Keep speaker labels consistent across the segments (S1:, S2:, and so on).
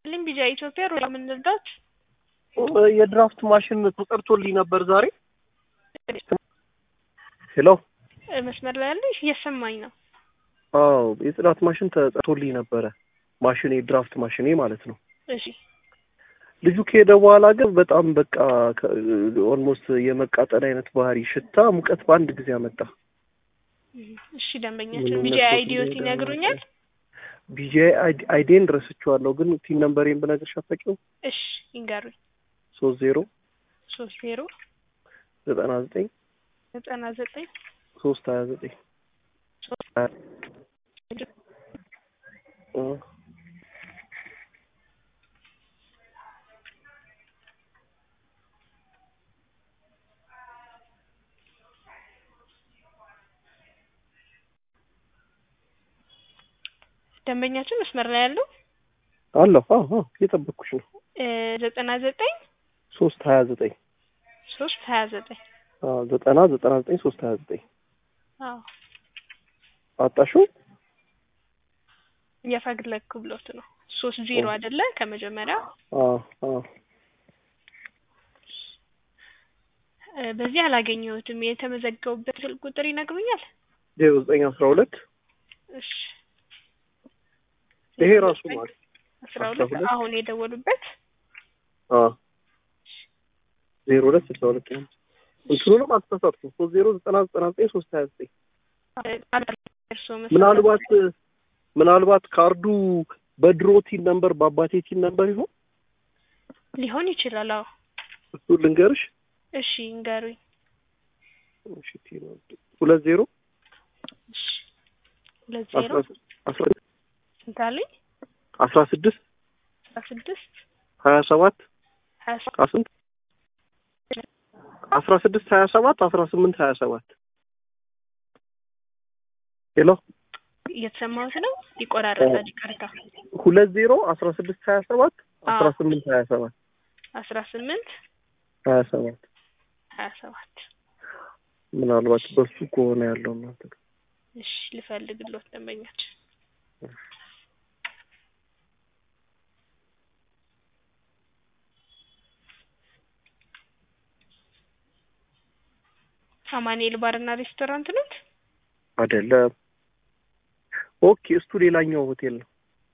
S1: ልኝ ቢጃ ኢትዮጵያ ሮላ የምንረዳት
S2: የድራፍት ማሽን ተጠርቶልኝ ነበር ዛሬ። ሄሎ
S1: መስመር ላይ ያለሽ እየሰማኝ ነው።
S2: አዎ የጽዳት ማሽን ተጠርቶልኝ ነበረ። ማሽን የድራፍት ማሽኔ ማለት ነው።
S1: እሺ
S2: ልጁ ከሄደ በኋላ ግን በጣም በቃ ኦልሞስት የመቃጠል አይነት ባህሪ፣ ሽታ፣ ሙቀት በአንድ ጊዜ አመጣ።
S1: እሺ ደንበኛችን ቢጃ አይዲዮት ይነግሩኛል።
S2: ቢጄ አይዴን ረስቼዋለሁ፣ ግን ቲን ነምበሬን ብነግርሽ አታውቂውም?
S1: እሺ ይንገሩኝ።
S2: ሶስት ዜሮ
S1: ሶስት ዜሮ
S2: ዘጠና ዘጠኝ
S1: ዘጠና ዘጠኝ
S2: ሶስት ሀያ ዘጠኝ
S1: ደንበኛችን መስመር ላይ ያለው
S2: አለሁ። አዎ አዎ እየጠበቅኩሽ ነው።
S1: ዘጠና ዘጠኝ
S2: ሶስት ሀያ ዘጠኝ
S1: ሶስት ሀያ ዘጠኝ
S2: ዘጠና ዘጠና ዘጠኝ ሶስት ሀያ ዘጠኝ
S1: አዎ
S2: አጣሽው?
S1: እየፈለግኩ ብሎት ነው። ሶስት ዜሮ አይደለ ከመጀመሪያ
S2: አዎ አዎ
S1: በዚህ አላገኘሁትም። የተመዘገቡበት ስልክ ቁጥር ይነግሩኛል?
S2: ዜሮ ዘጠኝ አስራ ሁለት
S1: እሺ
S2: ይሄ ራሱ ማለት
S1: አስራ ሁለት አሁን የደወሉበት
S2: ዜሮ ሁለት ስልሳ ሁለት ነው። እንትኑንም አልተሳሳትኩም። ሶስት ዜሮ ዘጠና ዘጠና ዘጠኝ ሶስት ሀያ ዘጠኝ ምናልባት ምናልባት ካርዱ በድሮ ቲን ነምበር በአባቴ ቲን ነምበር ይሆን
S1: ሊሆን ይችላል። አዎ
S2: እሱ ልንገርሽ።
S1: እሺ እንገሩኝ።
S2: እሺ ቲን ሁለት ዜሮ
S1: እሺ ሁለት ዜሮ
S2: አስራ
S1: ስንት አሉኝ?
S2: አስራ ስድስት
S1: አስራ ስድስት
S2: ሀያ ሰባት
S1: ሀያ ሰባት
S2: ስንት አስራ ስድስት ሀያ ሰባት አስራ ስምንት ሀያ ሰባት ሄሎ
S1: እየተሰማሁት ነው። ይቆራረጣል። ይቅርታ።
S2: ሁለት ዜሮ አስራ ስድስት ሀያ ሰባት አስራ ስምንት ሀያ ሰባት
S1: አስራ ስምንት
S2: ሀያ ሰባት
S1: ሀያ ሰባት
S2: ምናልባት በሱ ከሆነ ያለው እናንተ ጋር
S1: እሺ ልፈልግሎት ደንበኛችን አማኑኤል ባርና ሬስቶራንት ነት
S2: አይደለም። ኦኬ እሱ ሌላኛው ሆቴል ነው።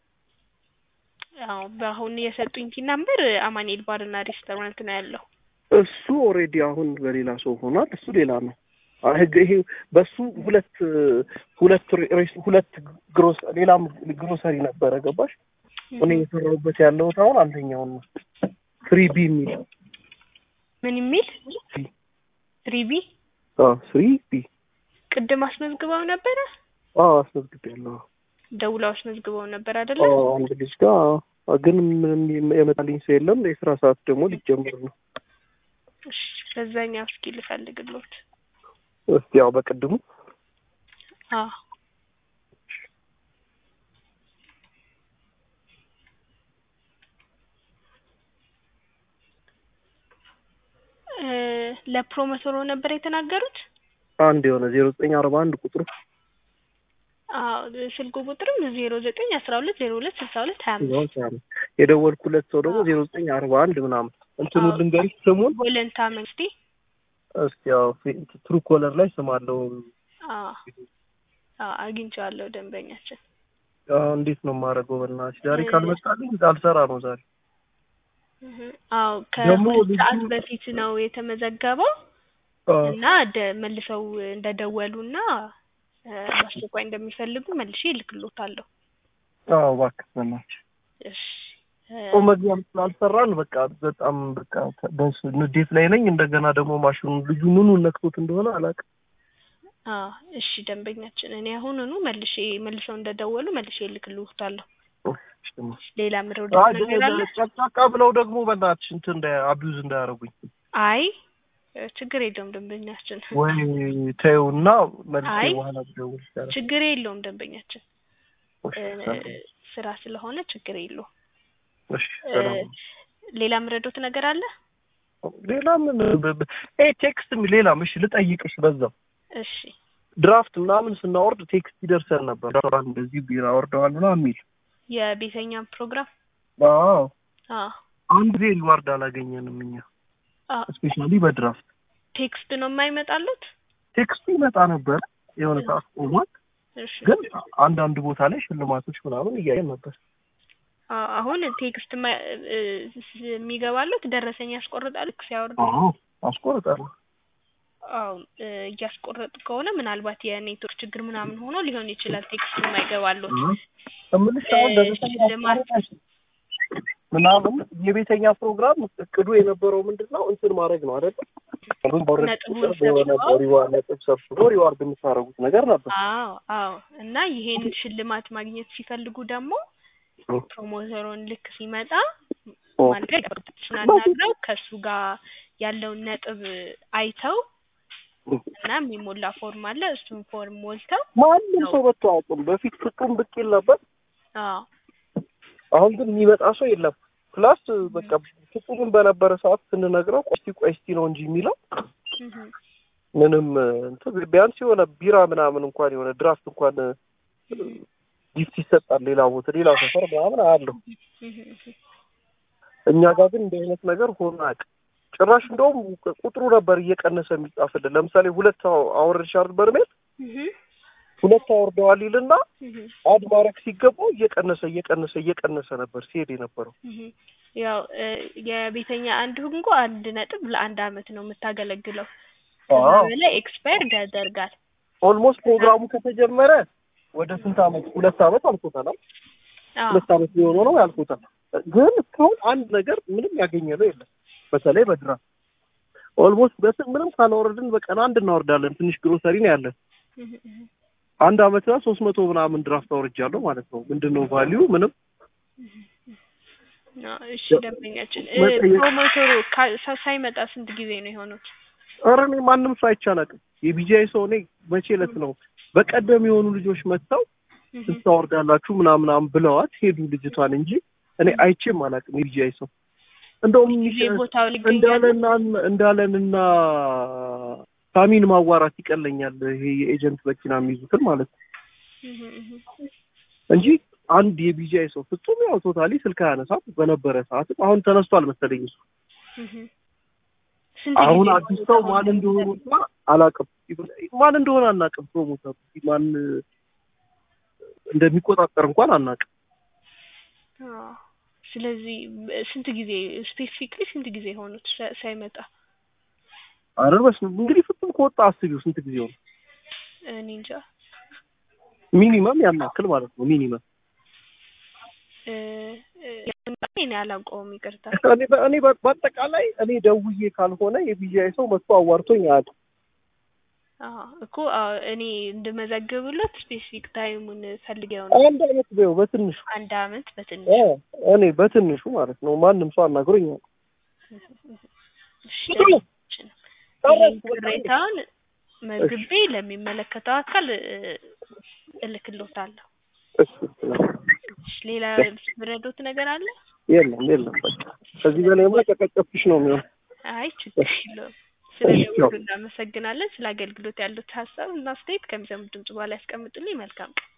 S1: አዎ በአሁን የሰጡኝ ቲን ናምበር አማኑኤል ባርና ሬስቶራንት ነው ያለው።
S2: እሱ ኦልሬዲ አሁን በሌላ ሰው ሆኗል። እሱ ሌላ ነው። ይሄ በሱ ሁለት ሁለት ሁለት ግሮስ ሌላም ግሮሰሪ ነበረ። ገባሽ? እኔ የሰራሁበት ያለሁት አሁን አንደኛውን ነው። ፍሪ ቢ የሚል
S1: ምን የሚል ፍሪ ቢ
S2: ፍሪ ቢ
S1: ቅድም አስመዝግበው ነበረ።
S2: አዎ አስመዝግቤያለሁ።
S1: ደውለው አስመዝግበው ነበር አይደለ?
S2: አንድ ልጅ ጋር ግን ምንም የመጣልኝ ሰው የለም። የስራ ሰዓት ደግሞ ሊጀምር ነው።
S1: እሺ በዛኛው እስኪ ልፈልግሎት።
S2: እስቲ ያው በቅድሙ
S1: አዎ ለፕሮሞተሩ ነበር የተናገሩት።
S2: አንድ የሆነ ዜሮ ዘጠኝ አርባ አንድ ቁጥሩ
S1: አዎ ስልኩ ቁጥርም ዜሮ ዘጠኝ አስራ ሁለት ዜሮ ሁለት ስልሳ ሁለት ሀያ አምስት
S2: የደወልኩለት ሰው ደግሞ ዜሮ ዘጠኝ አርባ አንድ ምናምን እንትኑ ልንገርሽ ስሙን
S1: ወለንታ መንግስቴ
S2: እስቲ ያው ትሩ ኮለር ላይ ስም አለው።
S1: አግኝቼዋለሁ ደንበኛችን።
S2: እንዴት ነው የማደርገው? በእናትሽ ዛሬ ካልመጣልኝ አልሰራ ነው ዛሬ።
S1: አዎ ከሁለት ሰዓት በፊት ነው የተመዘገበው እና መልሰው እንደደወሉና በአስቸኳይ እንደሚፈልጉ መልሼ እልክሎታለሁ።
S2: አዎ እባክህ በእናትሽ
S1: እሺ
S2: መግቢያም ስላልሰራን በቃ በጣም በቃ ደስ ንዴት ላይ ነኝ። እንደገና ደግሞ ማሽኑ ልጁ ምኑ ነክቶት እንደሆነ አላውቅም።
S1: አዎ እሺ ደንበኛችን፣ እኔ አሁኑኑ መልሼ መልሰው እንደደወሉ መልሼ እልክልዎታለሁ። ሌላ ምረው ነገር አለ?
S2: ጨቅጫቃ ብለው ደግሞ በእናትሽ እንትን እንደ አቢዩዝ እንዳያደርጉኝ።
S1: አይ ችግር የለውም ደንበኛችን።
S2: ወይ ተይውና መልሼ
S1: አይ
S2: በኋላ ብደውል ይሻላል።
S1: ችግር የለውም ደንበኛችን፣ ስራ ስለሆነ ችግር የለውም።
S2: እሺ ሰላም።
S1: ሌላ ምረዶት ነገር አለ?
S2: ሌላ ምን ይሄ ቴክስት ሌላም እሺ ልጠይቅሽ በዛው
S1: እሺ
S2: ድራፍት ምናምን ስናወርድ ቴክስት ይደርሰን ነበር። እንደዚህ ቢራ ወርደዋል ምናምን የሚል
S1: የቤተኛ ፕሮግራም
S2: አዎ
S1: አዎ
S2: አንድ ጊዜ ሪዋርድ አላገኘንም እኛ
S1: አዎ
S2: ስፔሻሊ በድራፍት
S1: ቴክስት ነው የማይመጣሉት?
S2: ቴክስቱ ይመጣ ነበር የሆነ ሰዓት ቆሟል።
S1: እሺ
S2: ግን አንዳንድ ቦታ ላይ ሽልማቶች ምናምን እያየን ነበር።
S1: አዎ አሁን ቴክስት ማ- እ- ስ- የሚገባሉት ደረሰኝ ያስቆርጣል ልክ ሲያወርዱ
S2: አዎ አስቆርጣለሁ።
S1: አዎ እ፣ እያስቆረጡ ከሆነ ምናልባት የኔትወርክ ችግር ምናምን ሆኖ ሊሆን ይችላል ቴክስት የማይገባሉት
S2: እምልሽ አሁን
S1: እ፣
S2: ደረሰኝ
S1: ሽልማት
S2: ምናምን የቤተኛ ፕሮግራም እቅዱ የነበረው ምንድን ነው እንትን ማድረግ ነው አይደለ?
S1: ነጥቡን
S2: የሆነ
S1: ሰብስበው
S2: ሪዋርድ ነጥብ ሰብስቦ ሪዋርድ የምታደርጉት ነገር ነበር።
S1: አዎ አዎ እና ይሄን ሽልማት ማግኘት ሲፈልጉ ደግሞ
S2: ኦ፣
S1: ፕሮሞተሩን ልክ ሲመጣ
S2: ኦ፣
S1: ማለት እሱን አናግረው ከእሱ ጋር ያለውን ነጥብ አይተው እና የሚሞላ ፎርም አለ እሱን ፎርም ሞልተው
S2: ማንም ሰው መጥቶ አያውቅም። በፊት ፍጡም ብቅ ይል ነበር።
S1: አዎ
S2: አሁን ግን የሚመጣ ሰው የለም። ፕላስ በቃ ፍጹምን በነበረ ሰዓት ስንነግረው ቆስቲ ቆስቲ ነው እንጂ የሚለው
S1: እህ
S2: ምንም እንትን ቢያንስ የሆነ ቢራ ምናምን እንኳን የሆነ ድራፍት እንኳን ጊፍት ይሰጣል። ሌላ ቦታ ሌላ ሰፈር ምናምን አያለሁ።
S1: እህ እህ
S2: እኛ ጋር ግን እንዲህ አይነት ነገር ሆኖ አያውቅም። ጭራሽ እንደውም ቁጥሩ ነበር እየቀነሰ የሚጻፍልን። ለምሳሌ ሁለት አወርድሻል በርሜል
S1: እህ
S2: ሁለት አወርደዋል ይልና
S1: እህ
S2: አድ ማድረግ ሲገባው እየቀነሰ እየቀነሰ እየቀነሰ ነበር ሲሄድ የነበረው።
S1: እህ ያው እ፣ የቤተኛ አንድ ህንጎ አንድ ነጥብ ለአንድ አመት ነው የምታገለግለው። ከዛ
S2: አዎ
S1: በላይ ኤክስፓየርድ ያደርጋል።
S2: ኦልሞስት ፕሮግራሙ ከተጀመረ ወደ ስንት አመት? ሁለት አመት አልፎታል። አይደል?
S1: አዎ
S2: ሁለት አመት ሊሆነው ነው ያልፎታል። ግን እስካሁን አንድ ነገር ምንም ያገኘ ነው የለም። በተለይ በድራፍት ኦልሞስት በስ ምንም ካላወረድን በቀን አንድ እናወርዳለን። ትንሽ ግሮሰሪ ነው ያለን።
S1: እህ እህ
S2: አንድ አመት ላይ ሶስት መቶ ምናምን ድራፍት አውርጃለሁ ማለት ነው። ምንድን ነው ቫሊዩ? ምንም
S1: አዎ፣ እሺ ደንበኛችን እ፣
S2: መጠየቅ-
S1: ፕሮሞተሩ ካ- ሳ- ሳይመጣ ስንት ጊዜ ነው የሆኑት?
S2: ኧረ እኔ ማንም ሰው አይቻላቅም። የቢጂአይ ሰው እኔ መቼ ዕለት ነው በቀደም የሆኑ ልጆች መጥተው
S1: እህ
S2: ስንት ታወርዳላችሁ ምናምናም ብለዋት ሄዱ ልጅቷን እንጂ እኔ አይቼም አላውቅም። የቢጂአይ ሰው እንደውም
S1: ጊዜ ቦታው ሊገኛሉ።
S2: እንዳለና እንዳለንና ሳሚን ማዋራት ይቀለኛል። ይሄ የኤጀንት መኪና የሚይዙትን ማለት ነው
S1: እህ እህ
S2: እንጂ አንድ የቢጂአይ ሰው ፍጹም ያው ቶታሊ ስልክ አያነሳም። በነበረ ሰዓትም አሁን ተነስቷል መሰለኝ እሱ።
S1: እህ ስንት
S2: አሁን
S1: ጊዜ
S2: አዲስ ሰው
S1: ቦታው
S2: ማን እንደሆነ እንኳን አላውቅም። ማን እንደሆነ አናውቅም። ፕሮሞተሩ ማን እንደሚቆጣጠር እንኳን አናውቅም።
S1: አዎ። ስለዚህ በ- ስንት ጊዜ ስፔሲፊክሊ ስንት ጊዜ ሆኑት ሳ- ሳይመጣ?
S2: አረ በስመ አብ እንግዲህ ፍጹም ከወጣ አስቢው ስንት ጊዜ ሆነ?
S1: እኔ እንጃ
S2: ሚኒመም ያን ያክል ማለት ነው። ሚኒመም
S1: እ፣ እ፣ እኔ አላውቀውም፣ ይቅርታ።
S2: እኔ በ- እኔ በ- በአጠቃላይ እኔ ደውዬ ካልሆነ የቢጂአይ ሰው መጥቶ አዋርቶኝ አያውቅም።
S1: አዎ እኮ አዎ፣ እኔ እንድመዘግብለት ስፔሲፊክ ታይሙን ፈልጌው ነው።
S2: አንድ አመት በይው በትንሹ
S1: አንድ አመት በትንሽ
S2: እ እኔ በትንሹ ማለት ነው። ማንም ሰው አናግሮኝ አያውቅም።
S1: እሺ፣ ደንበኛችን ይሄን ቅሬታውን መዝግቤ ለሚመለከተው አካል እ፣ እልክልዎታለሁ።
S2: እሺ
S1: እሺ፣ ሌላ ብረዶት ነገር አለ?
S2: የለም የለም በቃ ከዚህ በላይማ ጨቀጨፍሽ ነው የሚሆነው።
S1: አይ ችግር የለውም። ስለ ደውሉ እናመሰግናለን። ስለ አገልግሎት ያሉት ሀሳብ እና አስተያየት ከሚሰሙት ድምጽ በኋላ ያስቀምጡልኝ። መልካም ቀን።